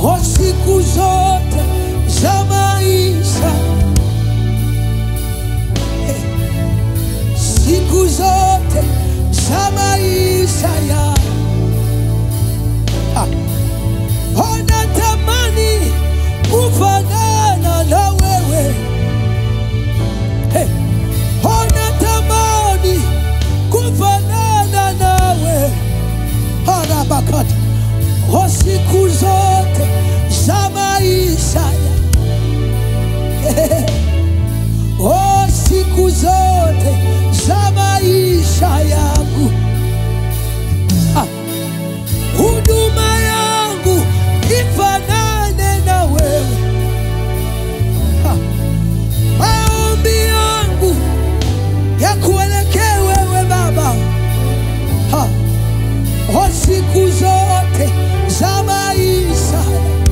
kwa siku zote za maisha Eh, siku zote za maisha ya Ah. ona tamani kufanana na wewe Hey. ona tamani kufanana nawe harabakata kwa siku zote za maisha ya o siku zote za maisha yangu Ah. huduma yangu ifanane na wewe Ah. maombi yangu ya kuelekea wewe baba Ha. kwa siku zote za maisha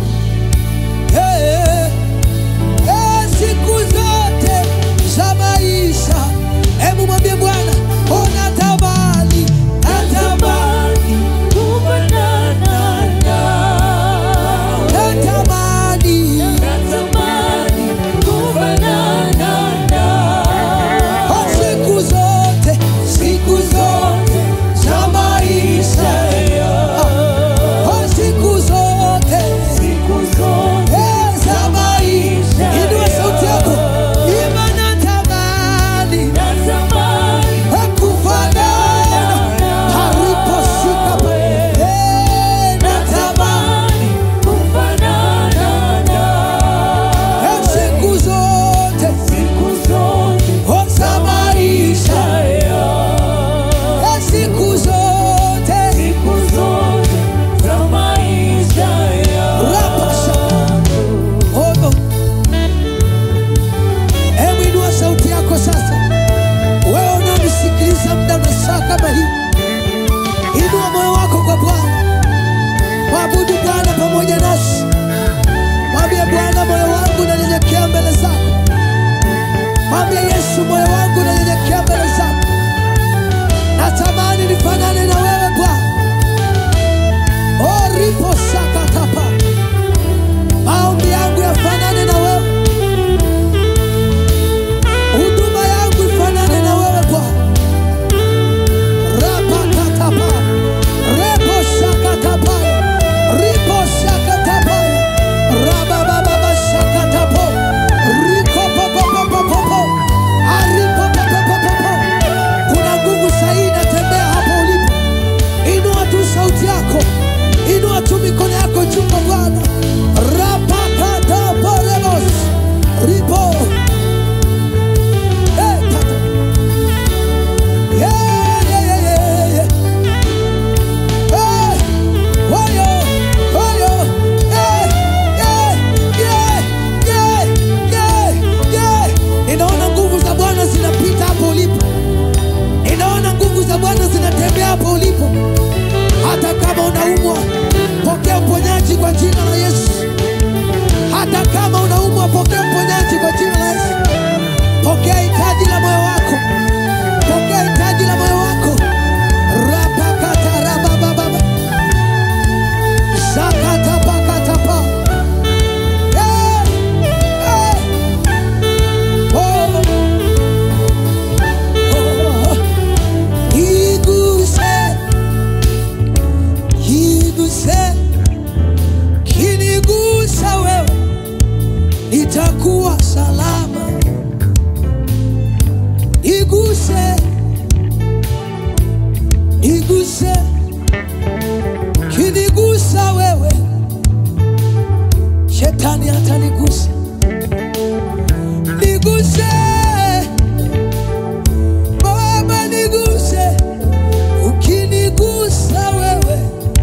Eh, eh, siku zote za maisha hebu mwambie bwana ona tamani natamani kufanana nawe. natamani Natamani kufanana nawe. kwa siku zote siku zote za maisha kwa siku zote Siku zote eh, za maisha inua sauti yako ima natamani natamani kufanana haliposhika pa- eh, natamani natamani kufanana nawe. eh, siku zote Siku zote oh, za maisha eh, siku zote Siku zote za maisha Rapasha. Ono. Hebu inua sauti yako sasa, wewe unaonisikiliza muda na saa kama hii, inua moyo wako kwa Bwana, mwabudu Bwana pamoja nasi, mwambie Bwana, moyo wangu unanyenyekea mbele zako, mwambie Yesu, moyo wangu unanyenyekea mbele zako, natamani nifanane na wewe Bwana. Oh, ripo sakatapa maombi yangu yafanane na wewe, huduma yangu ifanane na wewe Bwana. Rapakatapa repo shakatapa ripo shakatapa rabababa shakatapo riko popopopopopo aripo popopopopo. Kuna nguvu sahihi inatembea hapo ulipo. Inua tu sauti yako, inua tu mikono yako juu kwa Bwana. Rapakataporemos ripo Eh, tata. Yeah, yeah, yeah, yeah, yeah. Eh, wayo, wayo. Eh, yeah, yeah, yeah, yeah, yeah. Ninaona nguvu za Bwana zinapita hapo ulipo. Ninaona nguvu za Bwana zinatembea hapo ulipo. Hata kama unaumwa, pokea uponyaji kwa jina la Yesu. Hata kama unaumwa, pokea uponyaji kwa jina la Yesu. Pokea hitaji la moyo wako, pokea hitaji la moyo wako. Rapakata rabababa zakatapakatapa Eh, eh. Oh, oh. Iguse, iguse, kinigusa wewe, nitakuwa salama. Iguse, iguse, kinigusa wewe, shetani hatanigusa. Niguse, Baba niguse, ukinigusa wewe,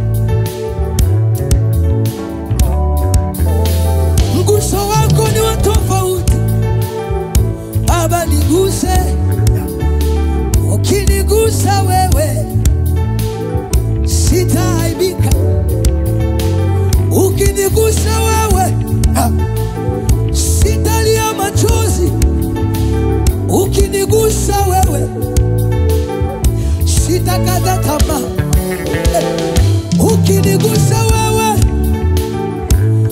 mguso wako ni wa tofauti. Baba niguse, ukinigusa wewe, sitaaibika. Ukinigusa wewe, ha, sitalia machozi. Ukinigusa wewe, sitakata tamaa. Ukinigusa wewe,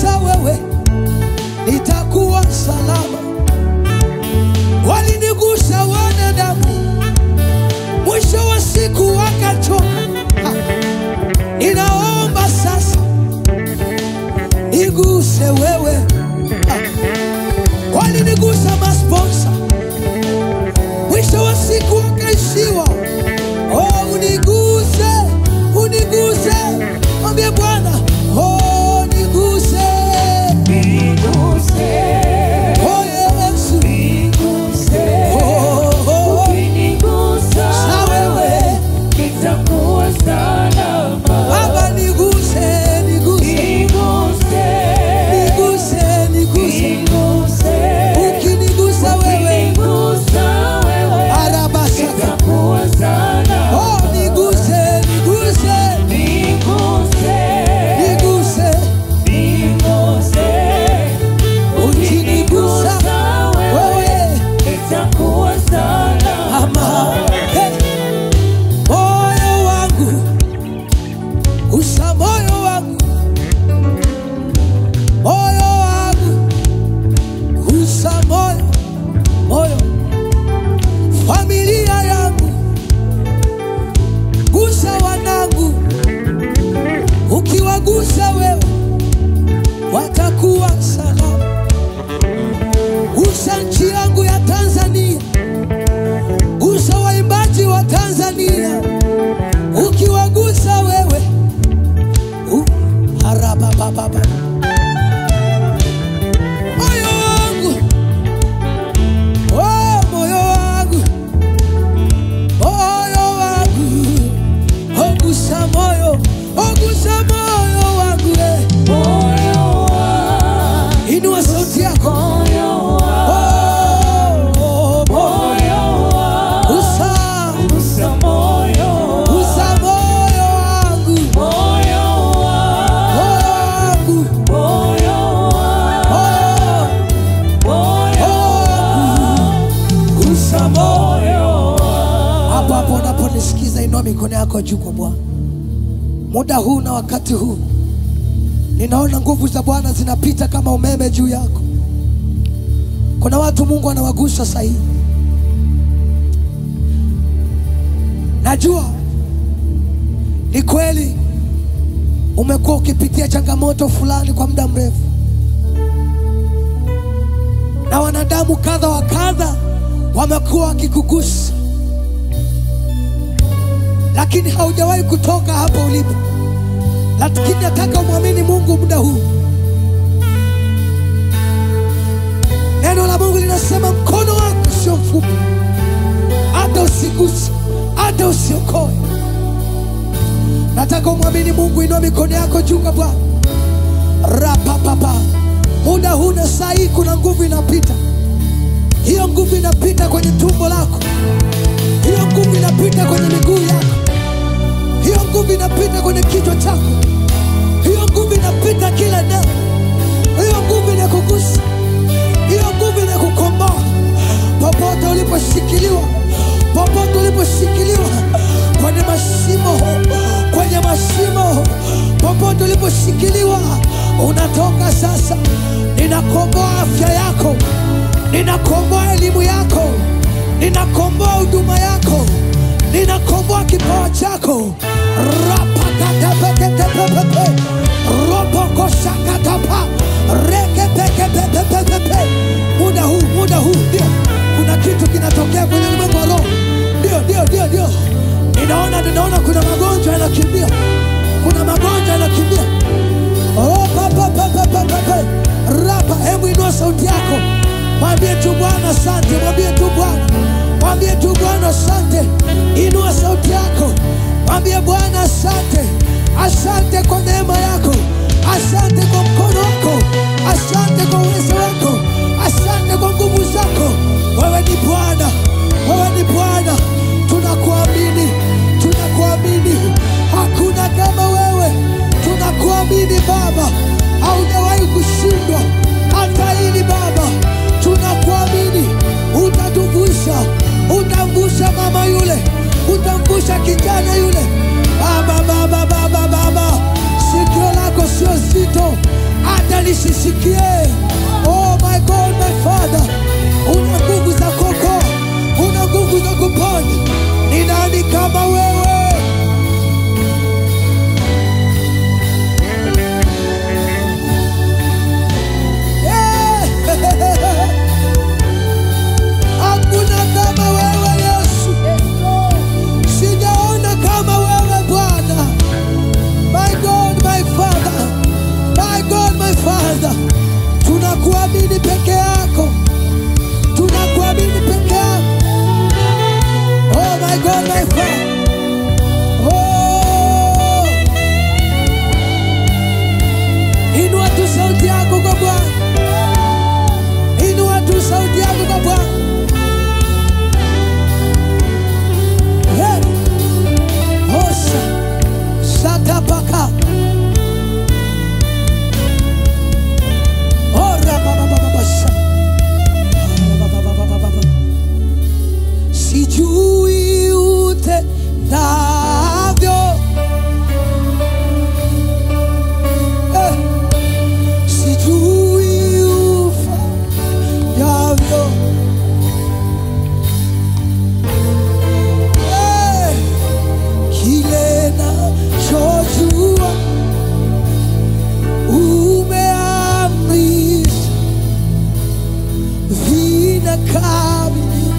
Walinigusa wewe, nitakuwa salama. Walinigusa wanadamu, mwisho wa siku wakachoka. Ha. Ninaomba sasa niguse wewe. Ha. Walinigusa masponsa, mwisho wa siku wakaishiwa. Oh, uniguse, uniguse, mwambie Bwana, oh, niguse, Niguse, oh Yesu, niguse. oh, oh, Ukinigusa na wewe nitakuwa salama. Baba, niguse, niguse, Niguse, niguse, niguse, niguse. ukinigusa wewe, Ukinigusa wewe arabasaka, nitakuwa salama. oh, niguse, niguse, Niguse, niguse, niguse. ukinigusa Ukinigusa wewe wewe nitakuwa salama. ama hey. moyo wangu usa moyo wangu moyo wangu usa moyo moyo familia yangu gusa wanangu ukiwagusa wewe watakuwa salama gusa nchi yangu ya tanzania gusa waimbaji wa Tanzania, ukiwagusa wewe uh, harabababa moyo wangu oh, moyo wangu moyo wangu ogusa moyo ogusa moyo wangu eh. Moyo wangu, Inua sauti yako moyo wangu, oh, oh, moyo. moyo wangu. Gusa, Gusa moyo gusa moyo wangu moyo wangu, moyo wangu moyo wangu, moyo moyo gusa moyo moyo hapo hapo unaponisikiza inua mikono yako juu kwa bwana muda huu na wakati huu ninaona nguvu za bwana zinapita kama umeme juu yako kuna watu mungu anawagusa sahihi najua ni kweli umekuwa ukipitia changamoto fulani kwa muda mrefu na wanadamu kadha wa kadha wamekuwa wakikugusa lakini haujawahi kutoka hapo ulipo lakini nataka umwamini mungu muda huu neno la mungu linasema mkono wako sio mfupi hata usiguse hata usiokoe nataka umwamini mungu inua mikono yako juu kwa bwana rapapapa muda huu na saa hii kuna nguvu inapita hiyo nguvu inapita kwenye tumbo lako hiyo nguvu inapita kwenye miguu yako hiyo nguvu inapita kwenye kichwa chako hiyo nguvu inapita kila eneo hiyo nguvu inakugusa hiyo nguvu inakukomboa popote uliposhikiliwa popote uliposhikiliwa kwenye mashimo kwenye mashimo popote uliposhikiliwa unatoka sasa ninakomboa afya yako ninakomboa elimu yako ninakomboa huduma yako ninakomboa kipawa chako rapakatepeketepepepe ropokoshakatapa rekepekepepepepe muda huu muda huu ndio kuna kitu kinatokea kwenye ulimwengu wa roho ndio ndio ndio ndio ninaona ninaona kuna magonjwa yanakimbia kuna magonjwa yanakimbia Ropapapapapapape. rapa hebu inua sauti yako mwambie tu bwana asante mwambie tu bwana mwambie tu bwana asante inua sauti yako mwambie bwana asante asante kwa neema yako asante kwa mkono wako asante kwa uwezo wako asante kwa nguvu zako wewe ni bwana wewe ni bwana tunakuamini tunakuamini hakuna kama wewe tunakuamini baba haujawahi kushindwa hata hili baba tunakuamini utatuvusha utamvusha mama yule utamvusha kijana yule baba baba baba baba sikio lako sio zito hata peke yako, tunakuamini peke yako. Oh my God, my Father. Oh. Inua tu sauti yako kwa Bwana. Inua tu sauti yako kwa Bwana. Hey. Osha. Shatapaka. Ora baba baba basha. Baba baba baba baba. Sijui utendavyo. Eh. Sijui ufanyavyo. Eh. Kile nachojua umeamrisha vinakamilika.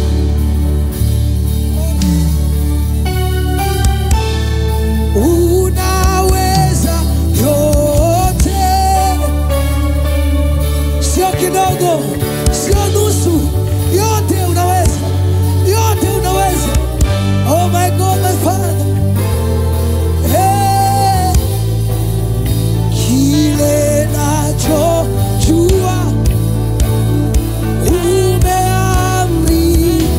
Unaweza yote, sio kidogo, sio nusu, yote unaweza, yote unaweza. Oh my God, my Father. Hey, kile nachojua umeamri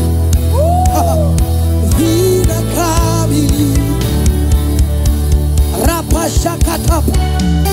vinakamilika rapashakatapa